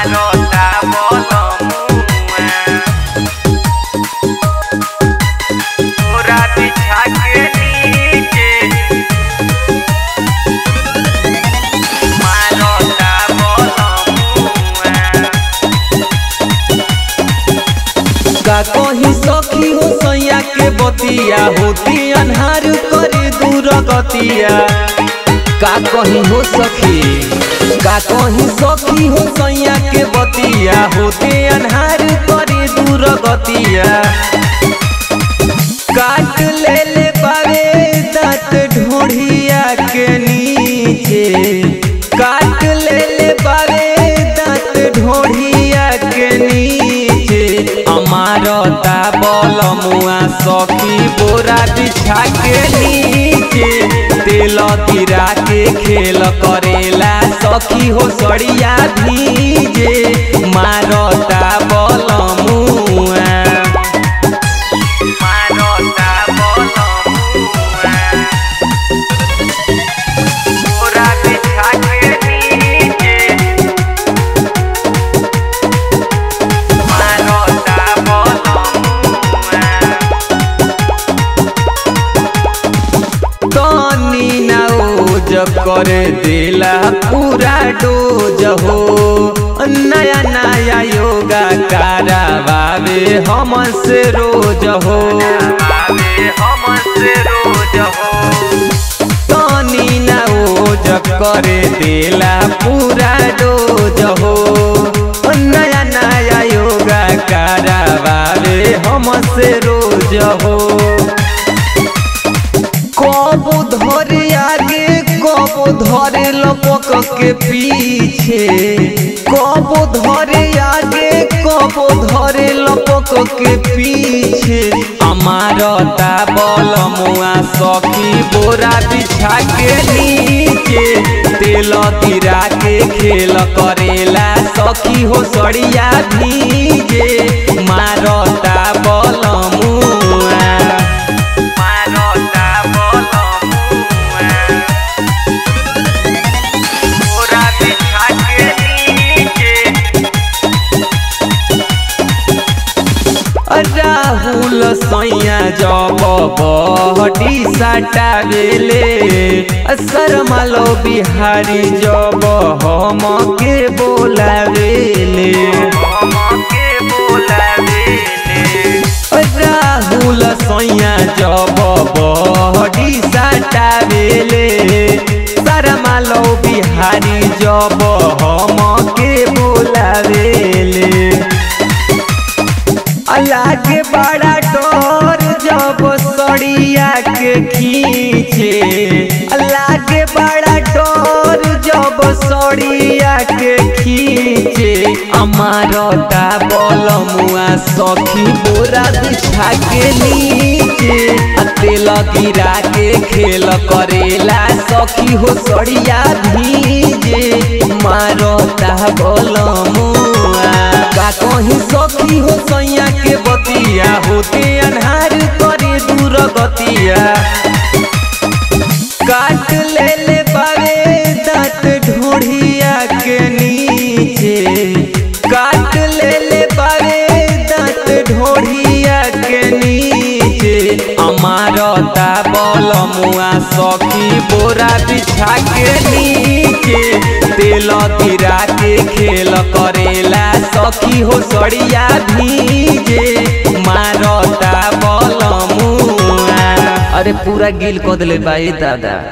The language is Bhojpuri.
मारता बलमुआ पूरा बिछा के नीचे मारता बलमुआ का कहीं सखी हो सैया के बतिया होती अन्हार करे दूर गतिया का कहीं हो सखी का कहीं सखी हो सैया के बतिया होते अन्हार करे दूर गतिया काट ले ले बारे दांत ढोढ़िया के नीचे काट ले ले बारे दांत ढोढ़िया के नीचे अमारता बलमुआ सखी बोरा बिछा के नीचे तेल गिरा के खेल करेला सखी हो सड़िया भीजे मारता बलमुआ मारता बलमुआ पूरा बिछा के नीचे मारता बलमुआ तनी ना ओज कर देला पूरा डोज हो नया नया योगा करावे हमसे रोज हो आवे हमसे रोज हो तनी ना ओज कर देला पूरा डोज हो नया नया योगा करावे हमसे रोज हो कब धरे आगे कब धरे लपक के पीछे कब धरे आगे कब धरे लपक के पीछे अमारता बलमुआ सखी बोरा बिछा के नीचे तेल गिरा के खेल करेला सखी हो सड़िया भीजे मारता बलमुआ मारता बलमुआ पूरा बिछा के नीचे राहुल सैया जब बहटी सटावेले शर्मालो बिहारी जब हम के बोलावेले हमके बोलावेले राहुल सैया जब बहटी सटावेले शर्मालो बिहारी जब हम के बोलावेले लागे बड़ा डर जब सड़िया के खींचे लागे बड़ा डर जब सड़िया के खींचे अमारता बलमुआ सखी बोरा बिछा के नीचे आ तेल गिरा के खेल करेला सखी हो सड़िया भीजे मारता बलमुआ का कहीं सखी हो सैया के बतिया होते अन्हार करे दूर गतिया काट ले ले बारे दांत ढोढ़िया के नीचे काट ले ले बारे दांत ढोढ़िया के नीचे अमारता बलमुआ सखी बोरा बिछा के नीचे तेल गिरा के खेल करेला सखी हो सड़िया भीजे मारता बलमुआ अरे पूरा गिल कदले बाई दादा